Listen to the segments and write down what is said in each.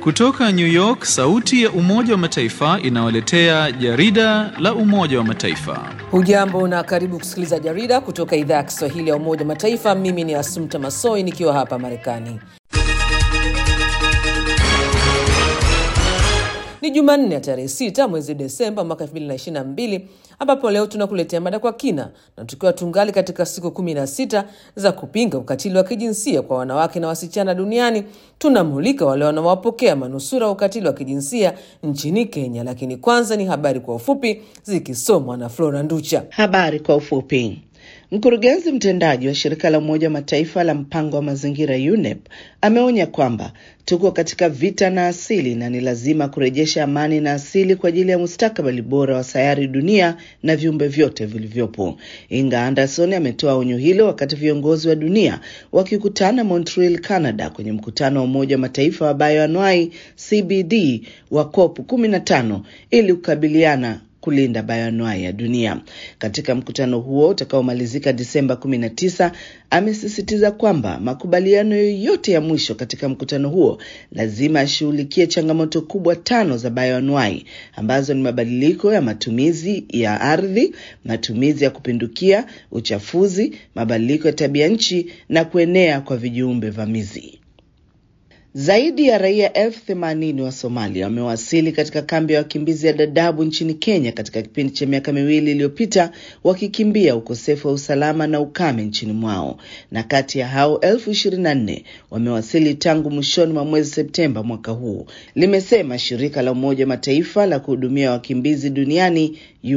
Kutoka New York, sauti ya Umoja wa Mataifa inawaletea jarida la Umoja wa Mataifa. Hujambo na karibu kusikiliza jarida kutoka idhaa ya Kiswahili ya Umoja wa Mataifa. Mimi ni Asumta Masoi nikiwa hapa Marekani. Ni Jumanne ya tarehe sita mwezi Desemba mwaka 2022 ambapo leo tunakuletea mada kwa kina, na tukiwa tungali katika siku kumi na sita za kupinga ukatili wa kijinsia kwa wanawake na wasichana duniani, tunamulika wale wanaowapokea manusura wa ukatili wa kijinsia nchini Kenya. Lakini kwanza ni habari kwa ufupi zikisomwa na Flora Nducha. Habari kwa ufupi. Mkurugenzi mtendaji wa shirika la Umoja wa Mataifa la mpango wa mazingira UNEP ameonya kwamba tuko katika vita na asili na ni lazima kurejesha amani na asili kwa ajili ya mustakabali bora wa sayari dunia na viumbe vyote vilivyopo. Inga Anderson ametoa onyo hilo wakati viongozi wa dunia wakikutana Montreal, Canada, kwenye mkutano wa Umoja wa Mataifa wa bioanuai CBD wa COP 15 ili kukabiliana kulinda bayoanuai ya dunia. Katika mkutano huo utakaomalizika Disemba 19, amesisitiza kwamba makubaliano yoyote ya mwisho katika mkutano huo lazima ashughulikie changamoto kubwa tano za bayoanuai ambazo ni mabadiliko ya matumizi ya ardhi, matumizi ya kupindukia, uchafuzi, mabadiliko ya tabia nchi na kuenea kwa vijiumbe vamizi. Zaidi ya raia elfu themanini wa Somalia wamewasili katika kambi ya wakimbizi ya Dadaab nchini Kenya katika kipindi cha miaka miwili iliyopita, wakikimbia ukosefu wa usalama na ukame nchini mwao, na kati ya hao elfu ishirini na nne wamewasili tangu mwishoni mwa mwezi Septemba mwaka huu, limesema shirika la Umoja wa Mataifa la kuhudumia wakimbizi duniani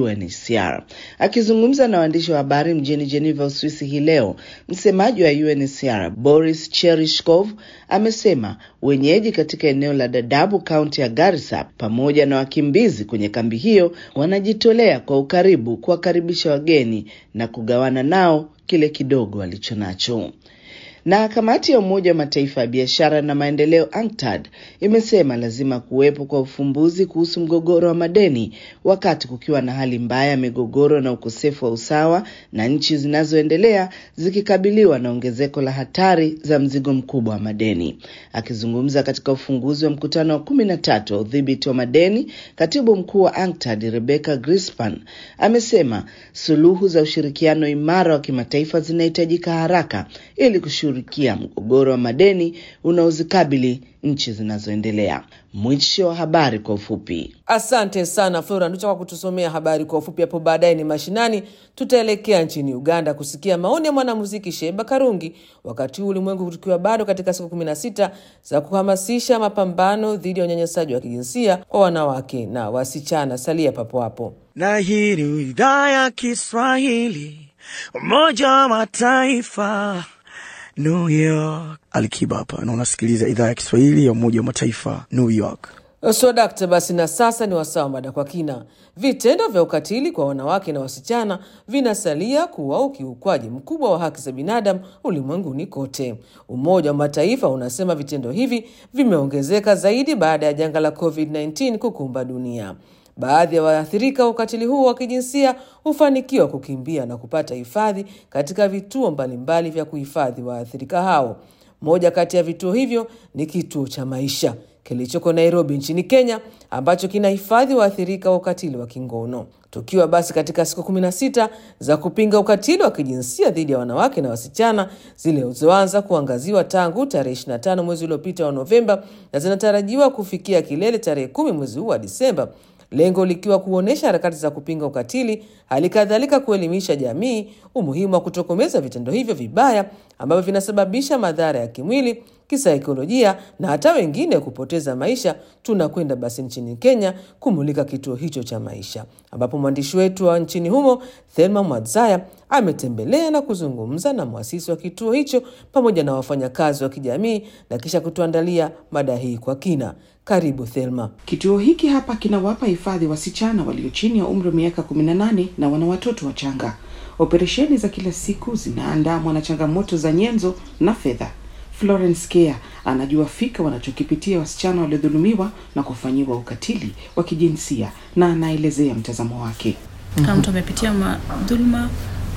UNHCR. Akizungumza na waandishi wa habari mjini Geneva, Uswisi hii leo, msemaji wa UNHCR Boris Cherishkov amesema wenyeji katika eneo la Dadaab kaunti ya Garissa pamoja na wakimbizi kwenye kambi hiyo wanajitolea kwa ukaribu kuwakaribisha wageni na kugawana nao kile kidogo walicho nacho. Na kamati ya Umoja wa Mataifa ya biashara na maendeleo UNCTAD imesema lazima kuwepo kwa ufumbuzi kuhusu mgogoro wa madeni wakati kukiwa na hali mbaya ya migogoro na ukosefu wa usawa na nchi zinazoendelea zikikabiliwa na ongezeko la hatari za mzigo mkubwa wa madeni. Akizungumza katika ufunguzi wa mkutano wa kumi na tatu wa udhibiti wa madeni, katibu mkuu wa UNCTAD Rebecca Grispan amesema suluhu za ushirikiano imara wa kimataifa zinahitajika haraka ili kushughulikia mgogoro wa madeni unaozikabili nchi zinazoendelea. Mwisho wa habari kwa ufupi. Asante sana Flora Nducha kwa kutusomea habari kwa ufupi. Hapo baadaye ni mashinani, tutaelekea nchini Uganda kusikia maoni ya mwanamuziki Sheba Karungi, wakati huu ulimwengu tukiwa bado katika siku kumi na sita za kuhamasisha mapambano dhidi ya unyanyasaji wa kijinsia kwa wanawake na wasichana. Salia papo hapo. Na hii ni idhaa ya Kiswahili Umoja wa Mataifa New York. Alikiba hapa na unasikiliza idhaa ya Kiswahili ya Umoja wa Mataifa New York. Swadakta, basi na sasa ni wasaa wa mada kwa kina. Vitendo vya ukatili kwa wanawake na wasichana vinasalia kuwa ukiukwaji mkubwa wa haki za binadamu ulimwenguni kote. Umoja wa Mataifa unasema vitendo hivi vimeongezeka zaidi baada ya janga la COVID-19 kukumba dunia. Baadhi ya waathirika wa ukatili huo wa kijinsia hufanikiwa kukimbia na kupata hifadhi katika vituo mbalimbali vya kuhifadhi waathirika hao. Moja kati ya vituo hivyo ni kituo cha Maisha kilichoko Nairobi nchini Kenya, ambacho kinahifadhi waathirika wa ukatili wa kingono. Tukiwa basi katika siku kumi na sita za kupinga ukatili wa kijinsia dhidi ya wanawake na wasichana zilizoanza kuangaziwa tangu tarehe 25 mwezi uliopita wa Novemba na zinatarajiwa kufikia kilele tarehe kumi mwezi huu wa Disemba, lengo likiwa kuonyesha harakati za kupinga ukatili, hali kadhalika kuelimisha jamii umuhimu wa kutokomeza vitendo hivyo vibaya ambavyo vinasababisha madhara ya kimwili, kisaikolojia na hata wengine kupoteza maisha. Tunakwenda basi nchini Kenya kumulika kituo hicho cha Maisha, ambapo mwandishi wetu wa nchini humo Thelma Mwadzaya ametembelea na kuzungumza na mwasisi wa kituo hicho pamoja na wafanyakazi wa kijamii na kisha kutuandalia mada hii kwa kina. Karibu Thelma. Kituo hiki hapa kinawapa hifadhi wasichana walio chini ya umri wa miaka 18 na wana watoto wachanga. Operesheni za kila siku zinaandamwa na changamoto za nyenzo na fedha. Florence Kea anajua fika wanachokipitia wasichana waliodhulumiwa na kufanyiwa ukatili wa kijinsia na anaelezea mtazamo wake. kama mtu amepitia ma- dhuluma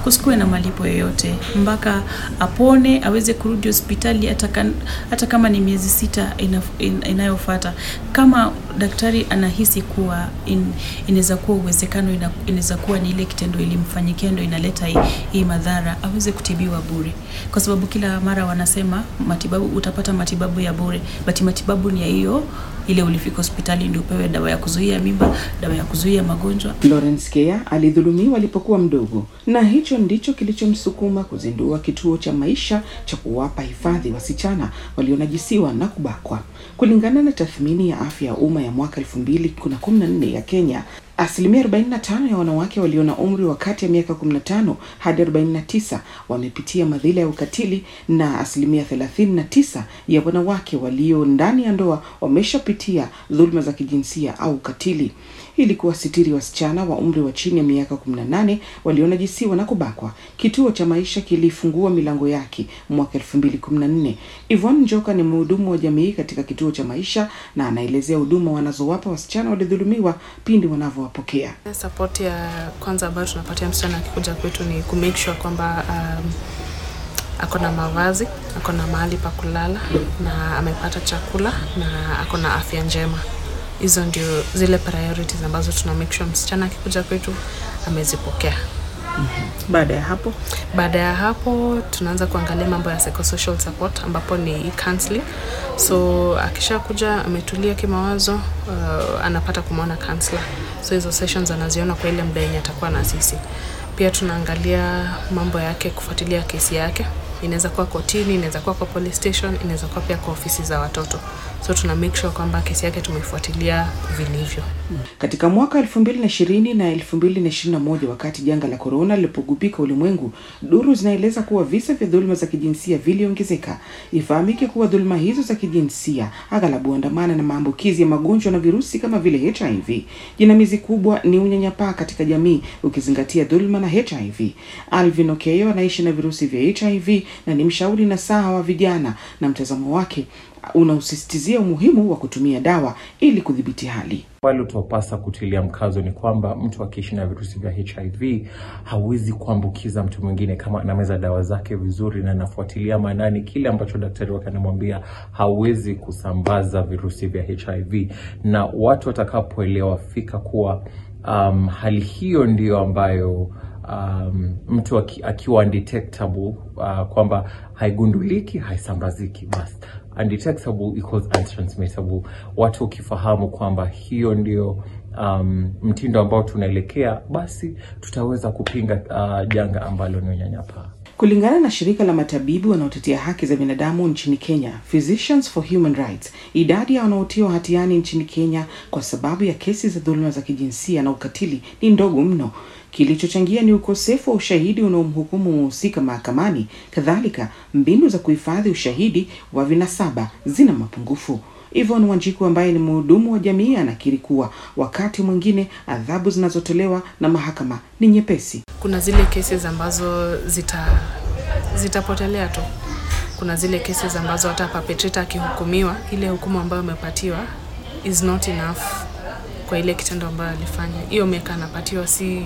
kusikuwe na malipo yoyote mpaka apone aweze kurudi hospitali hata, kan, hata kama ni miezi sita ina, in, inayofuata kama daktari anahisi kuwa in, inaweza kuwa uwezekano ina- inaweza kuwa ni ile kitendo ilimfanyikia ndo inaleta hii, hii madhara aweze kutibiwa bure kwa sababu kila mara wanasema matibabu utapata matibabu ya bure but matibabu ni ya hiyo ile ulifika hospitali ndio upewe dawa ya kuzuia mimba dawa ya kuzuia magonjwa Florence Kea alidhulumiwa alipokuwa mdogo na hicho ndicho kilichomsukuma kuzindua kituo cha maisha cha kuwapa hifadhi wasichana walionajisiwa na kubakwa. Kulingana na tathmini ya afya ya umma ya mwaka 2014 ya Kenya, asilimia 45 ya wanawake walio na umri wa kati ya miaka 15 hadi 49 wamepitia madhila ya ukatili na asilimia 39 ya wanawake walio ndani ya ndoa wameshapitia dhuluma za kijinsia au ukatili ili kuwasitiri wasichana wa umri wa chini ya miaka 18 walionajisiwa na kubakwa. Kituo cha maisha kilifungua milango yake mwaka 2014. Yvonne Njoka ni mhudumu wa jamii katika kituo cha maisha na anaelezea huduma wanazowapa wasichana waliodhulumiwa pindi wanavyowapokea. Support ya kwanza ambayo tunapatia msichana akikuja kwetu ni ku make sure kwamba um, ako na mavazi, ako na mahali pa kulala na amepata chakula na ako na afya njema. Hizo ndio zile priorities ambazo tuna make sure msichana akikuja kwetu amezipokea. Baada ya hapo Baada ya hapo tunaanza kuangalia mambo ya psychosocial support ambapo ni counseling. So akishakuja ametulia kimawazo, uh, anapata kumwona counselor. So hizo sessions anaziona kwa ile muda yenye atakuwa na sisi. Pia tunaangalia mambo yake, kufuatilia kesi yake. Inaweza kuwa kotini, inaweza kuwa kwa police station, inaweza kuwa pia kwa ofisi za watoto. So tuna make sure kwamba kesi yake tumeifuatilia vilivyo. Katika mwaka 2020 na 2021 wakati janga la korona lilipogubika ulimwengu, duru zinaeleza kuwa visa vya dhuluma za kijinsia viliongezeka. Ifahamike kuwa dhuluma hizo za kijinsia aghalabu huandamana na maambukizi ya magonjwa na virusi kama vile HIV. Jinamizi kubwa ni unyanyapaa katika jamii, ukizingatia dhuluma na HIV. Alvin Okeyo anaishi na virusi vya HIV na ni mshauri na saha wa vijana, na mtazamo wake unausisitizia umuhimu wa kutumia dawa ili kudhibiti hali. Pale utapasa kutilia mkazo ni kwamba mtu akiishi na virusi vya HIV hawezi kuambukiza mtu mwingine kama anameza dawa zake vizuri na anafuatilia maanani kile ambacho daktari wake anamwambia, hawezi kusambaza virusi vya HIV. Na watu watakapoelewa fika kuwa um, hali hiyo ndiyo ambayo um, mtu aki, akiwa undetectable uh, kwamba haigunduliki, haisambaziki, basi undetectable equals untransmittable. Watu ukifahamu kwamba hiyo ndio um, mtindo ambao tunaelekea, basi tutaweza kupinga uh, janga ambalo ni unyanyapaa. Kulingana na shirika la matabibu wanaotetea haki za binadamu nchini Kenya, Physicians for Human Rights, idadi ya wanaotiwa hatiani nchini Kenya kwa sababu ya kesi za dhuluma za kijinsia na ukatili ni ndogo mno. Kilichochangia ni ukosefu wa ushahidi unaomhukumu mhusika mahakamani. Kadhalika, mbinu za kuhifadhi ushahidi wa vinasaba zina mapungufu. Yvonne Wanjiku ambaye ni mhudumu wa jamii anakiri kuwa wakati mwingine adhabu zinazotolewa na mahakama ni nyepesi. Kuna zile cases ambazo zita zitapotelea tu. Kuna zile cases ambazo hata perpetrator akihukumiwa, ile hukumu ambayo amepatiwa is not enough kwa ile kitendo ambayo alifanya. Hiyo miaka anapatiwa si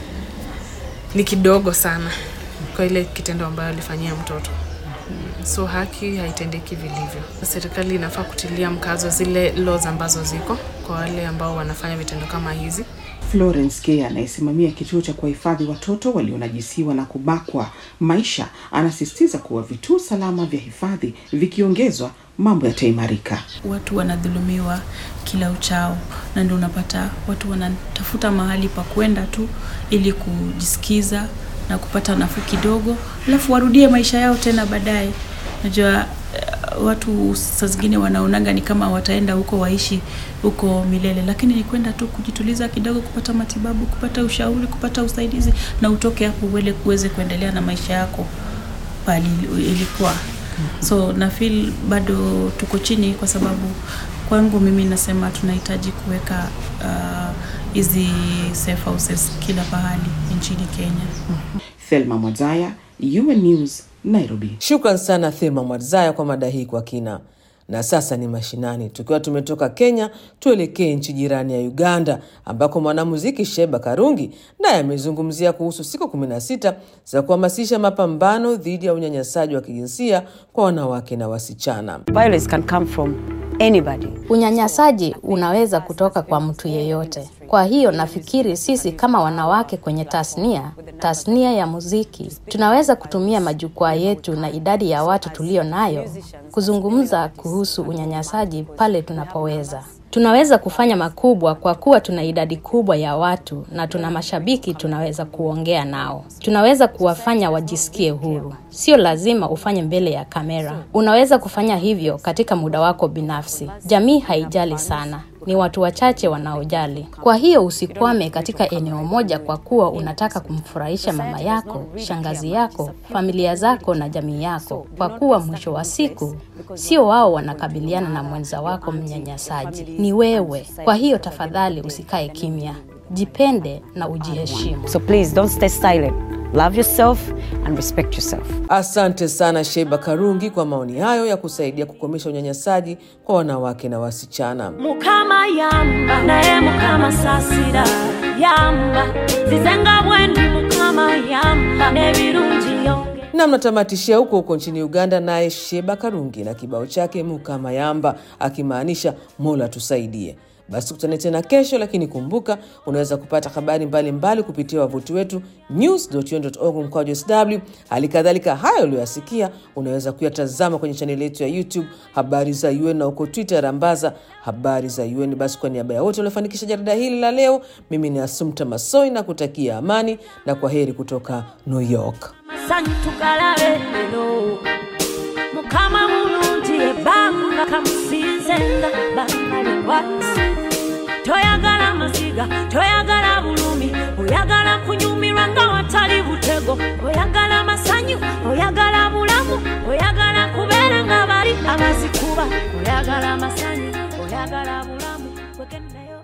ni kidogo sana kwa ile kitendo ambayo alifanyia mtoto. So haki haitendeki vilivyo. Serikali inafaa kutilia mkazo zile laws ambazo ziko kwa wale ambao wanafanya vitendo kama hizi. Florence Kea anayesimamia kituo cha kuwahifadhi watoto walionajisiwa na kubakwa maisha anasisitiza kuwa vituo salama vya hifadhi vikiongezwa mambo yataimarika. watu wanadhulumiwa kila uchao na ndio unapata watu wanatafuta mahali pa kwenda tu ili kujisikiza na kupata nafuu kidogo alafu warudie maisha yao tena baadaye najua eh, watu saa zingine wanaonaga ni kama wataenda huko waishi huko milele lakini ni kwenda tu kujituliza kidogo kupata matibabu kupata ushauri kupata usaidizi na utoke hapo uwele uweze kuendelea na maisha yako pali ilikuwa so na feel bado tuko chini kwa sababu kwangu mimi nasema tunahitaji kuweka ah, hizi safe houses kila pahali nchini Kenya. Thelma Mwazaya, UN News, Nairobi. Shukran sana Thema Mwadzaya kwa mada hii kwa kina. Na sasa ni mashinani. Tukiwa tumetoka Kenya, tuelekee nchi jirani ya Uganda, ambako mwanamuziki Sheba Karungi naye amezungumzia kuhusu siku kumi na sita za kuhamasisha mapambano dhidi ya unyanyasaji wa kijinsia kwa wanawake na wasichana. Violence can come from anybody. Unyanyasaji unaweza kutoka kwa mtu yeyote. Kwa hiyo nafikiri sisi kama wanawake kwenye tasnia, tasnia ya muziki, tunaweza kutumia majukwaa yetu na idadi ya watu tulio nayo kuzungumza kuhusu unyanyasaji pale tunapoweza. Tunaweza kufanya makubwa kwa kuwa tuna idadi kubwa ya watu na tuna mashabiki tunaweza kuongea nao. Tunaweza kuwafanya wajisikie huru. Sio lazima ufanye mbele ya kamera. Unaweza kufanya hivyo katika muda wako binafsi. Jamii haijali sana. Ni watu wachache wanaojali. Kwa hiyo usikwame katika eneo moja kwa kuwa unataka kumfurahisha mama yako, shangazi yako, familia zako na jamii yako, kwa kuwa mwisho wa siku sio wao wanakabiliana na mwenza wako mnyanyasaji, ni wewe. Kwa hiyo tafadhali usikae kimya, jipende na ujiheshimu. So please don't stay silent. Love yourself and respect yourself. Asante sana Sheba Karungi kwa maoni hayo ya kusaidia kukomesha unyanyasaji kwa wanawake na wasichana. mukama yamba naye mukama sasira yamba zizenga bwendi mukama yamba n'ebirungi yonge na mnatamatishia huko huko nchini Uganda, naye Sheba Karungi na kibao chake Mukamayamba, akimaanisha Mola tusaidie. Basi tukutane tena kesho, lakini kumbuka, unaweza kupata habari mbalimbali mbali kupitia wavuti wetu news.un.org mkwaju sw. Hali kadhalika hayo uliyoyasikia unaweza kuyatazama kwenye chaneli yetu ya YouTube habari za UN na huko Twitter rambaza habari za UN. Basi kwa niaba ya wote waliofanikisha jarida hili la leo, mimi ni Asumta Masoi na kutakia amani na kwa heri kutoka New York. masanyu tugalabe lero mukama mulungi ebbanga kamusinzenga bangalewasi toyagala maziga toyagala bulumi oyagala kunyumirwa nga watali butego oyagala masanyu oyagala bulamu oyagala kubeera nga bali abazikuba oyagala masanyu oyagala bulamu wegendayo